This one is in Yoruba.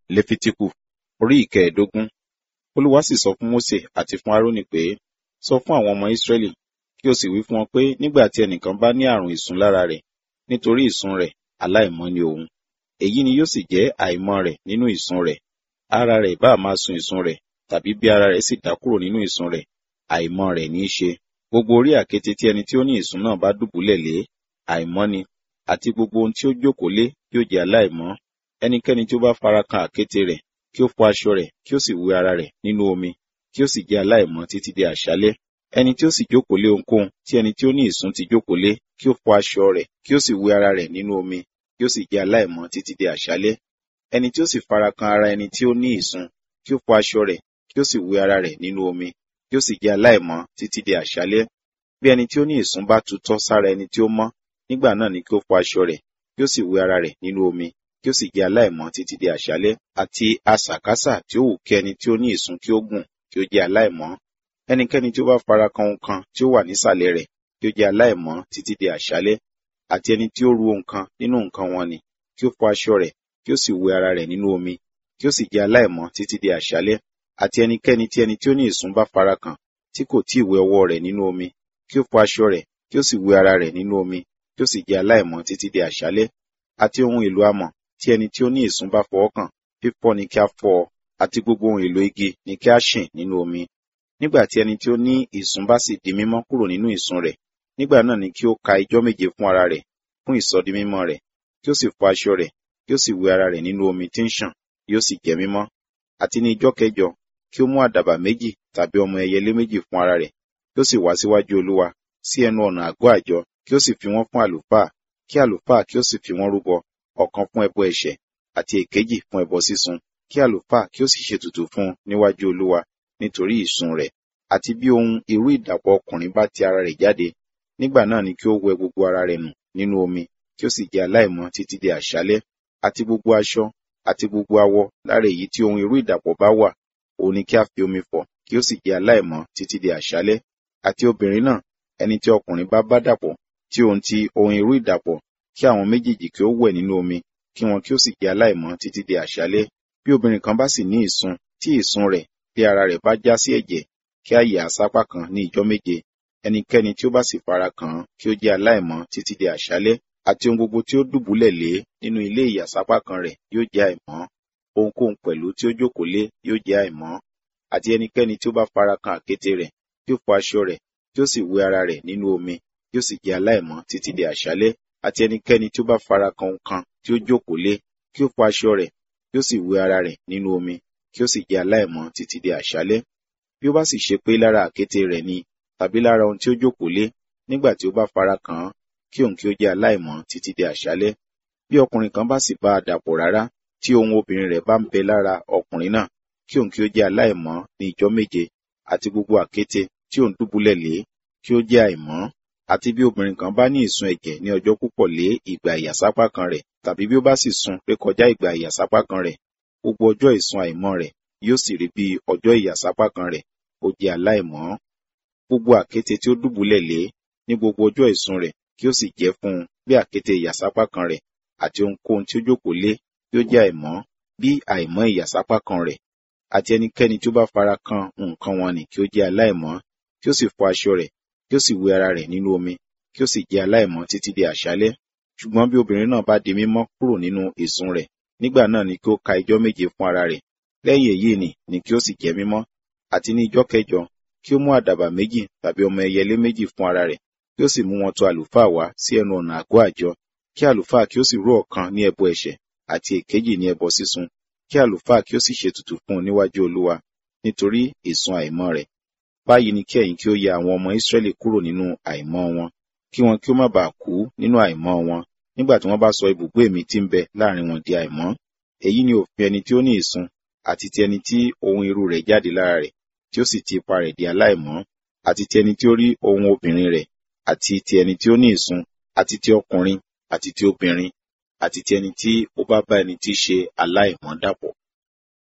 lefitiku orí ìkẹẹ̀ẹ́dógún olúwa sì sọ fún mósè àti fún árónì pé sọ fún àwọn ọmọ ísírẹ́lì kí o sì wí fún wọn pé nígbà tí ẹnìkan bá ní àrùn ìsun lára rẹ̀ nítorí ìsun rẹ̀ aláìmọ́ ni òun èyí ni yóò sì jẹ́ àìmọ́ rẹ̀ nínú ìsun rẹ̀ ara rẹ̀ ìbá máa sun ìsun rẹ̀ tàbí bí ara rẹ̀ sì dá kúrò nínú ìsun rẹ̀ àìmọ́ rẹ̀ ní í ṣe gbogbo orí àkéte tí ẹni tí ó ní ìsun náà bá dùbúlẹ̀ lé àìmọ́ ni àti gbogbo ohun tí ó jókòó lé yóò jẹ́ aláìmọ́ ẹnikẹ́ni tí ó bá fara kan àkéte rẹ̀ kí ó fọ aṣọ rẹ̀ kí ó sì wẹ ara rẹ̀ nínú omi kí ó sì jẹ́ aláìmọ́ títí di àṣálẹ́ ẹni tí ó sì jókòó lé ohunkóhun tí ẹni tí ó ní ìsun ti jókòó lé kí ó fọ aṣọ rẹ̀ kí ó sì wẹ ara rẹ̀ nínú omi kí ó sì jẹ́ aláìmọ́ títí di àṣálẹ́ ẹni tí ó sì fara kan ara ẹni tí ó ní ìsun kí ó fọ aṣọ rẹ̀ kí ó sì wẹ ara rẹ̀ nínú omi kí ó sì jẹ́ aláìmọ́ títí di àṣálẹ́ bí ẹni tí ó ní ìsun bá tutọ́ sára ẹni tí ó mọ́ nígbà náà ni kí ó fọ aṣọ rẹ̀ kí ó sì wẹ ara rẹ̀ nínú omi kí ó sì jẹ́ aláìmọ́ títí di àṣálẹ́ àti asàkásà tí ó wù kí ẹni tí ó ní ìsun kí ó gùn kí ó jẹ́ aláìmọ́ ẹnikẹ́ni tí ó bá fara kan ohun kan tí ó wà nísàlẹ̀ rẹ̀ kí ó jẹ́ aláìmọ́ títí di àṣálẹ́ àti ẹni tí ó ru ohun kan nínú nǹkan wọn ni kí ó fọ aṣọ rẹ̀ kí ó sì wẹ ara rẹ̀ nínú omi kí ó sì jẹ́ aláìmọ́ títí di àṣálẹ́ àti ẹnikẹ́ni tí ẹni tí ó ní ìsun bá fara kàn tí kò tí ì wẹ ọwọ́ rẹ̀ nínú omi kí ó fọ aṣọ rẹ̀ kí ó sì wẹ ara rẹ̀ nínú omi kí ó sì jẹ́ aláìmọ́ títí di àṣálẹ́ àti ohun èlò amọ̀ tí ẹni tí ó ní ìsun bá fọwọ́ kàn fífọ́ ni kí a fọ́ ọ àti gbogbo ohun èlò igi ni kí a ṣìn nínú omi nígbà tí ẹni tí ó ní ìsun bá sì di mímọ́ kúrò nínú ìsun rẹ̀ nígbà náà ni kí ó ka ijọ́ méje fún ara rẹ̀ fún ìsọdimímọ́ rẹ̀ kí ó sì fọ aṣọ rẹ̀ kí ó sì wẹ ara rẹ̀ nínú omi tí ń ṣàn yóò sì jẹ́ mímọ́ àti ní ijọ́ kẹjọ kí ó mú àdàbà méjì tàbí ọmọ ẹyẹlé méjì fún ara rẹ̀ kí ó sì wá síwájú olúwa sí ẹnu ọ̀nà àgọ́ àjọ kí ó sì fi wọ́n fún àlùfáà kí àlùfáà kí ó sì fi wọ́n rúbọ ọ̀kan fún ẹbọ ẹ̀ṣẹ̀ àti èkejì fún ẹbọ sísun kí àlùfáà kí ó sì ṣètùtù fún un níwájú olúwa nítorí ìsun rẹ̀ àti bí ohun irú ìdàpọ̀ ọkùnrin bá ti ara rẹ̀ jáde nígbà náà ni kí ó wẹ gbogbo ara rẹ̀ nù nínú omi kí ó sì jẹ́ aláìmọ́ títí di àṣálẹ́ àti gbogbo aṣọ àti gbogbo awọ lára èyí tí ohun irú ìdàpọ̀ bá wà òun ni kí a fi omi fọ̀ kí ó sì jẹ́ aláìmọ́ títí di àṣálẹ́ àti obìnrin náà ẹni tí ọkùnrin bá bá dàpọ̀ tí ohun ti ohun irú ìdàpọ̀ kí àwọn méjèèjì kí ó wẹ̀ nínú omi kí wọn kí ó sì jẹ́ aláìmọ́ títí di àṣálẹ́ bí obìnrin kan bá sì ní ìsun tí ìsun rẹ̀ bí ara rẹ̀ bá já sí ẹ̀jẹ̀ kí a yà á sápá kan ní ijọ́ méje ẹnikẹ́ni tí ó bá sì fara kàn án kí ó jẹ́ aláìmọ́ títí di àṣálẹ́ àti ohun gbogbo tí ó dùbúlẹ̀ lé nínú ilé ìyàsápá kan rẹ̀ yóò jẹ́ àìmọ́ ohunkóhun pẹ̀lú tí ó jókòó lé yóò jẹ́ àìmọ́ àti ẹnikẹ́ni tí ó bá fara kan àkéte rẹ̀ kí ó fọ aṣọ rẹ̀ kí ó sì wẹ ara rẹ̀ nínú omi kí ó sì jẹ́ aláìmọ́ títí di àṣálẹ́ àti ẹnikẹ́ni tí ó bá fara kan ohun kan tí ó jókòó lé kí ó fọ aṣọ rẹ̀ kí ó sì wẹ ara rẹ̀ nínú omi kí ó sì jẹ́ aláìmọ́ títí di àṣálẹ́ bí ó bá sì ṣe pé lára àkéte rẹ̀ ni tàbí lára ohun tí ó jókòó lé nígbà tí ó bá fara kàn án kí òun kí ó jẹ́ aláìmọ́ títí di àṣálẹ́ bí ọkùnrin kan bá sì bá a dàpọ̀ rárá tí ohun obìnrin rẹ̀ bá ń bẹ lára ọkùnrin náà kí òun kí ó jẹ́ aláìmọ́ ní ijọ́ méje àti gbogbo àkéte tí òun dùbúlẹ̀ lé kí ó jẹ́ àìmọ́ àti bí obìnrin kan bá ní ìsun ẹ̀jẹ̀ ní ọjọ́ púpọ̀ lé ìgbà ìyàsápá kan rẹ̀ tàbí bí ó bá sì sun rékọjá ìgbà ìyàsápá kan rẹ̀ gbogbo ọjọ́ ìsun àìmọ́ rẹ̀ yóò sì rí bí ọjọ́ ìyàsápá kan rẹ̀ ó jẹ́ aláìmọ́ gbogbo àkéte tí ó dùbúlẹ̀ lé ní gbogbo ọjọ́ ìsun rẹ̀ kí ó sì jẹ́ fún un bí àkéte ìyàsápá kan rẹ̀ àti ohunkóhun tí ó jókòó lé kí ó jẹ́ àìmọ́ bí àìmọ́ ìyàsápá kan rẹ̀ àti ẹnikẹ́ni tí ó bá fara kan nǹkan wọn nì kí ó jẹ́ aláìmọ́ kí ó sì fọ aṣọ rẹ̀ kí ó sì wẹ ara rẹ̀ nínú omi kí ó sì jẹ́ aláìmọ́ títí di àṣálẹ́ ṣùgbọ́n bí obìnrin náà bá di mímọ́ kúrò nínú ìsun rẹ̀ nígbà náà ni kí ó ka ijọ́ méje fún ara rẹ̀ lẹ́yìn èyí nì ni kí ó sì jẹ́ mímọ́ àti ní ijọ́ kẹjọ kí ó mú àdàbà méjì tàbí ọmọ ẹyẹlé méjì fún ara rẹ̀ kí ó sì mú wọn tọ àlùfáà wá sí ẹnu ọ̀nà àgọ́ àjọ kí àlùfáà kí ó sì rú ọ̀kan ní ẹbọ ẹ̀ṣẹ̀ àti èkejì ní ẹbọ sísun kí àlùfáà kí ó sì ṣètùtù fún un níwájú olúwa nítorí ìsun àìmọ́ rẹ̀ báyìí ni kí ẹ̀yin kí ó ya àwọn ọmọ Ísírẹ́lì kúrò nínú àìmọ́ wọn kí wọn kí ó má bàa kú nínú àìmọ́ wọn nígbà tí wọ́n bá sọ ibùgbé mi tí ń bẹ láàrin wọn di àìmọ́ èyí ni òfin ẹni tí ó ní ìsun àti ti ẹni tí ohun irú rẹ̀ jáde lára rẹ̀ tí ó sì ti ipa rẹ̀ di aláìmọ́ àti ti ẹni tí ó rí ohun obìnrin rẹ̀ àti ti ẹni tí ó ní ìsun àti ti ọkùnrin àti ti obìnrin àti ti ẹni tí ó bá bá ẹni tí í ṣe aláìmọ́ dàpọ̀